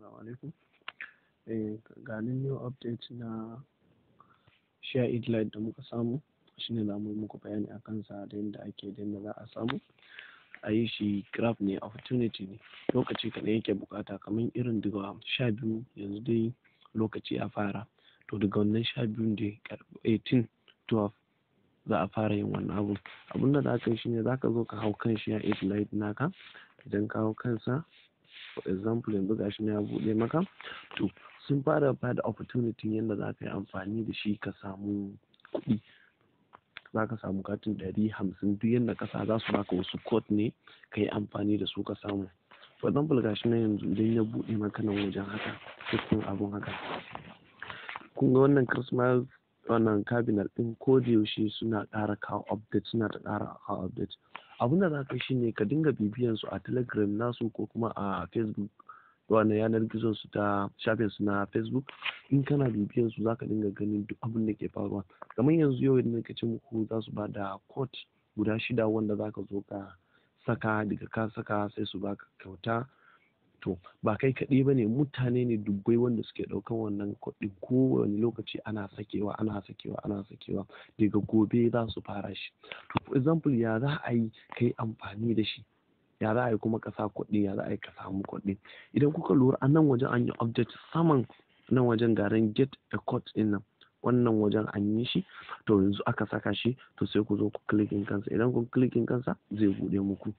alaikum. Eh, ga new update na share it light da muka samu shine za mu yi muku bayani a kansa da yadda ake da yadda za a samu a yi shi grab ne opportunity ne lokaci kaɗai yake bukata kamar irin daga sha biyu yanzu dai lokaci ya fara to daga wannan sha biyun dai 18 12 za a fara yin wannan abun abun da za ka yi shine za ka zo ka hau kan share it light naka idan ka hau kansa for example yanzu gashi na ya buɗe maka to sun fara bada opportunity yadda za ka yi amfani da shi ka samu kuɗi za ka samu katin ɗari hamsin duk yadda ka sa za su baka wasu code ne ka yi amfani da su ka samu for example gashi na yanzu idan ya buɗe maka nan wajen haka cikin abun haka kun ga wannan christmas wannan cabinet ɗin ko da yaushe suna ƙara kawo update suna ta ƙara kawo update abin da za ka yi shine ka dinga bibiyan su a telegram nasu ko kuma a facebook wannan yanar gizon su ta shafin su na facebook in kana bibiyan su zaka dinga ganin duk abin da ke faruwa kamar yanzu yau idan ka ce muku za su ba da quote guda shida wanda zaka zo ka saka daga ka saka sai su baka kyauta to ba kai kaɗai ba ne mutane ne dubbai wanda suke ɗaukan wannan kuɗin kowane lokaci ana sakewa ana sakewa ana sakewa daga gobe za su fara shi to for example ya za a yi ka yi amfani da shi ya za a yi kuma ka sa kuɗi ya za a yi ka samu kuɗi idan kuka lura a nan wajen an yi update saman nan wajen garin get a code ɗin nan wannan wajen an yi shi to yanzu aka saka shi to sai ku zo ku clicking kansa idan kun clicking kansa zai buɗe muku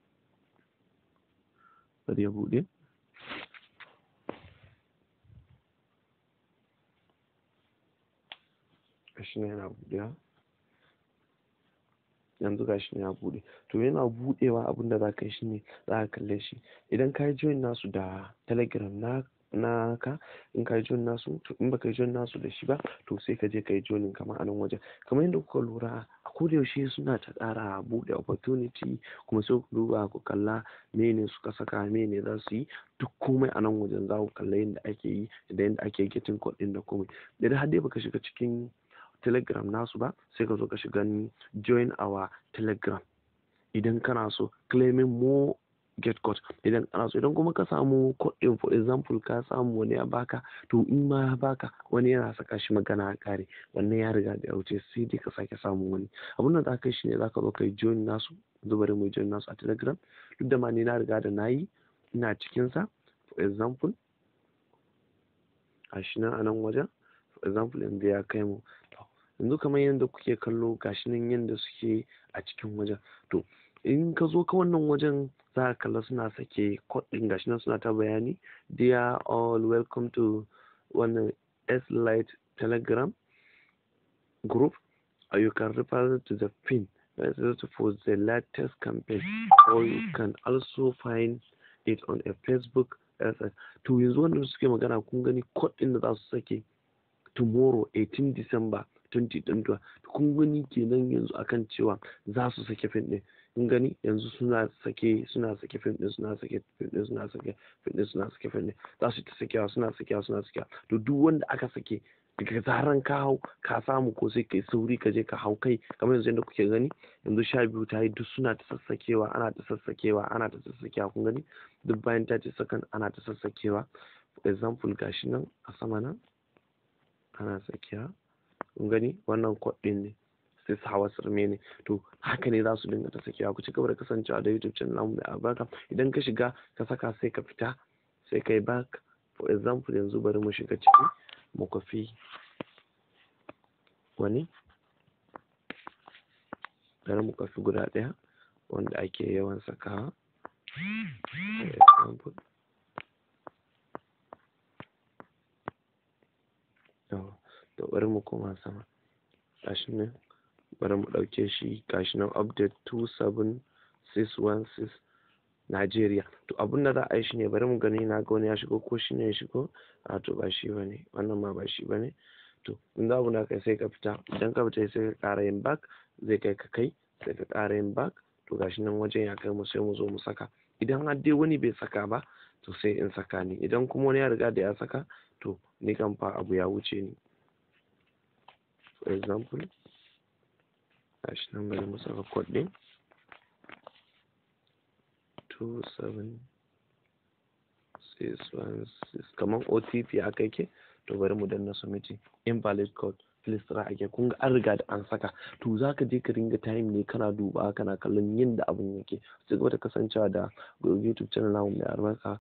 bari ya buɗe gashi ne yana buɗewa yanzu gashi ne ya buɗe to yana buɗewa abin da za ka yi shine za ka kalle shi idan ka yi join nasu da telegram na naka in ka yi join nasu to in baka yi join nasu da shi ba to sai ka je ka yi joinin kamar a nan wajen kamar yadda kuka lura a koda yaushe suna ta ƙara buɗe opportunity kuma sai ku duba ku kalla mene suka saka mene za su yi duk komai a nan wajen za ku kalla yadda ake yi da yadda ake getting code ɗin da komai idan har dai baka shiga cikin telegram nasu ba sai ka zo ka shiga join our telegram idan kana so claiming more get code idan kana so idan kuma ka samu code din for example ka samu wani ya baka to in ma ya baka wani yana saka shi magana a kare wannan ya riga da ya wuce sai dai ka sake samun wani abun da zaka yi shine zaka zo kai join nasu zuba da mai join nasu a telegram duk da ma ni na riga da nayi ina cikin sa for example a shi nan a nan wajen for example yanzu ya kai mu yanzu kamar yadda kuke kallo gashi nan yadda suke a cikin wajen to in ka zo ka wannan wajen za ka kalla suna sake code din gashi nan suna ta bayani dear all welcome to wannan s light telegram group or you can refer to the pin for the latest campaign or you can also find it on a facebook to yanzu wannan suke magana kun gani code din da za su sake tomorrow 18 december 2021 kun gani kenan yanzu akan cewa za su sake fim din kun gani yanzu suna sake suna sake fim din suna sake fim din suna sake fim din suna sake fim din za su ta sakewa suna sakewa suna sakewa to duk wanda aka sake daga zaran ka hau ka samu ko sai kai sauri ka je ka hau kai kamar yanzu yadda kuke gani yanzu sha biyu ta yi duk suna ta sassakewa ana ta sassakewa ana ta sassakewa kun gani duk bayan ta ce sakan ana ta sassakewa for example gashi nan a sama nan ana sakewa kun gani wannan kod din ne sai su hawa sirme ne to haka ne za su dinga ta sakewa ku ci gaba da kasancewa da youtube channel namu mai albarka idan ka shiga ka saka sai ka fita sai kai back for example yanzu bari mu shiga ciki mu kwafi wani bari mu kwafi guda ɗaya wanda ake yawan sakawa for example to bari mu koma sama gashi nan bari mu ɗauke shi gashi nan update 27616 Najeriya to abin da za a yi shi ne bari mu gani na ga wani ya shigo ko shi ne ya shigo a to ba shi bane wannan ma ba shi bane to in za na kai sai ka fita idan ka fita sai ka ƙara yin back zai kai ka kai sai ka ƙara yin back to gashi nan wajen ya kai mu sai mu zo mu saka idan har dai wani bai saka ba to sai in saka ni idan kuma wani ya riga da ya saka to ni kan fa abu ya wuce ni for example gashi nan bari mu saka code din 276 616 kamar otp aka yake to bari mu danna submitting invalid code please try again kun ga an riga da an saka to za ka je ka ringa time ne kana duba kana kallon yadda abin yake ci gaba da kasancewa da youtube channel namu mai albarka